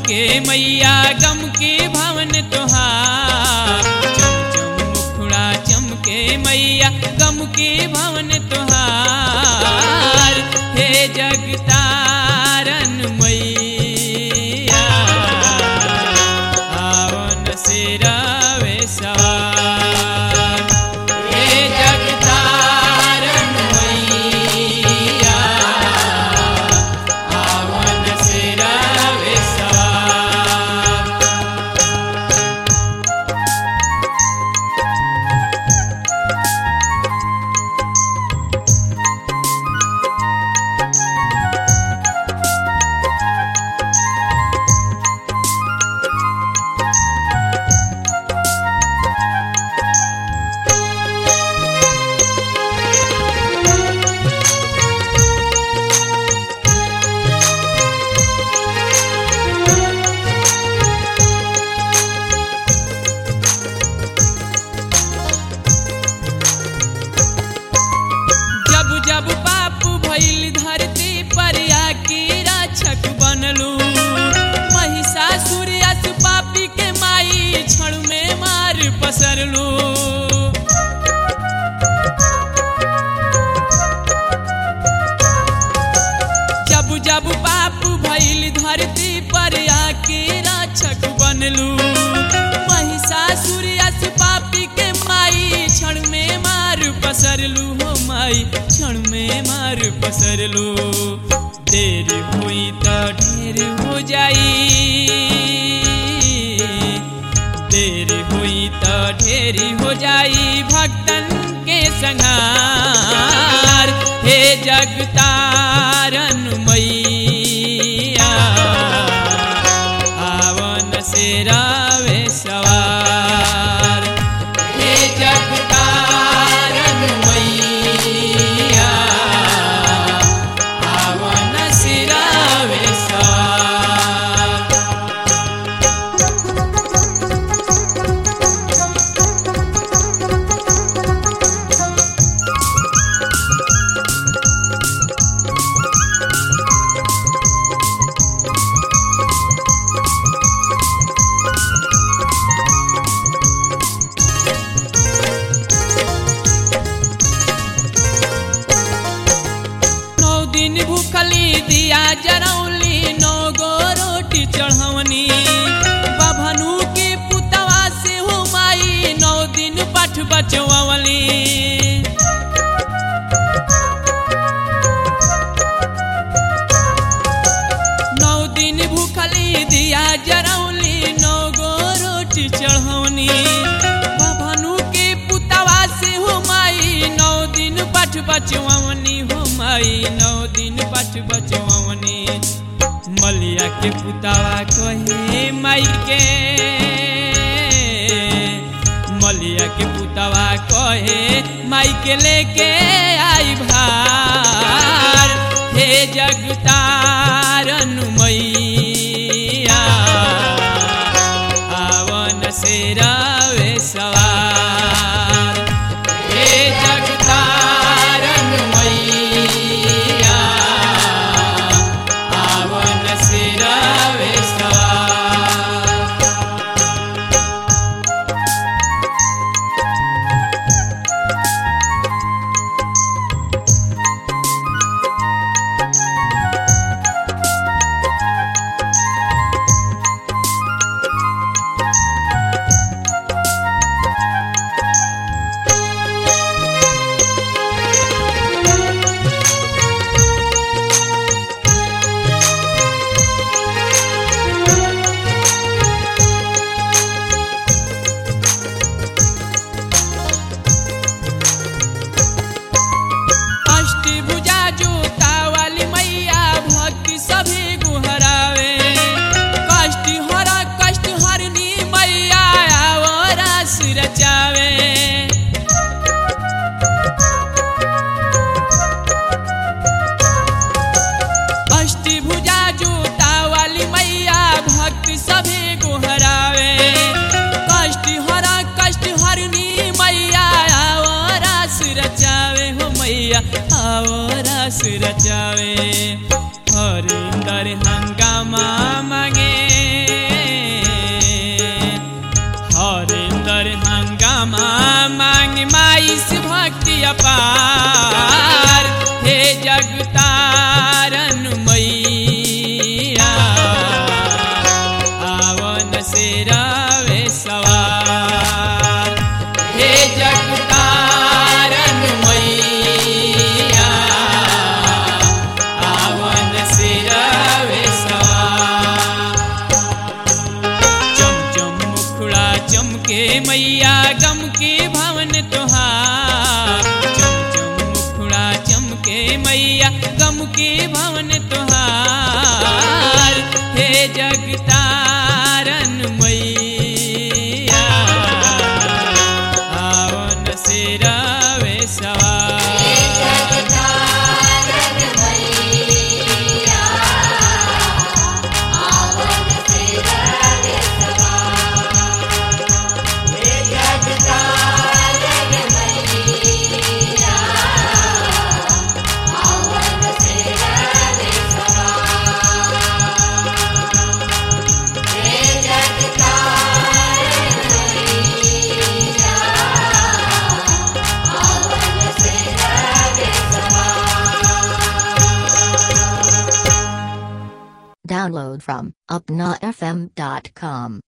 के मैया गम के भवन तोहार चम चम मुखड़ा चमके मैया गम के भवन तोहार हे जगतारन मैया आवन से रवे सवार हे जगतारन मैया आवन से रवे सवार जब जब पाप भइल धरती पर आके रक्षक बनलू महिषासुर अस पापी के माई क्षण में मार पसरलू जब जब पाप भइल धरती पर आके रक्षक बनलू महिषासुर अस पापी के माई क्षण में मार पसरलू हो माई क्षण में मार पसरलू देर हुई तो ढेर हो जाई देर हुई तो ढेर हो जाई भक्तन के संहार हे जगतारन मैया आवन से रावे सवार हे जगतारन मैया आवन से रावे सवार नौ दिन भूखली दिया जरौली नौ गो रोटी चढ़वनी बभनु के पुतवा से हो माई नौ दिन पाठ बचवली नौ दिन भूखली दिया जरौली नौ गो रोटी चढ़वनी बभनु के पुतवा से हो माई नौ दिन पाठ बचवनी हो माई नौ दिन पाठ बचवनी मलिया के पुतवा कहे माई के मलिया के पुतवा कहे माई के लेके आई भार हे जगतारन मैया आवन से रावे सवार हे जगतारन मैया आवन से रावे सवार अपार हे जगतारन मैया आवन से रवे सवार हे जगतारन मैया आवन से रवे सवार चम चम मुखड़ा चमके मैया गम के भवन तुहार चम चम मुखड़ा चमके मैया गम के भवन तुहार हे जगतारन मैया आवन से रवे सवार Download from upnafm.com.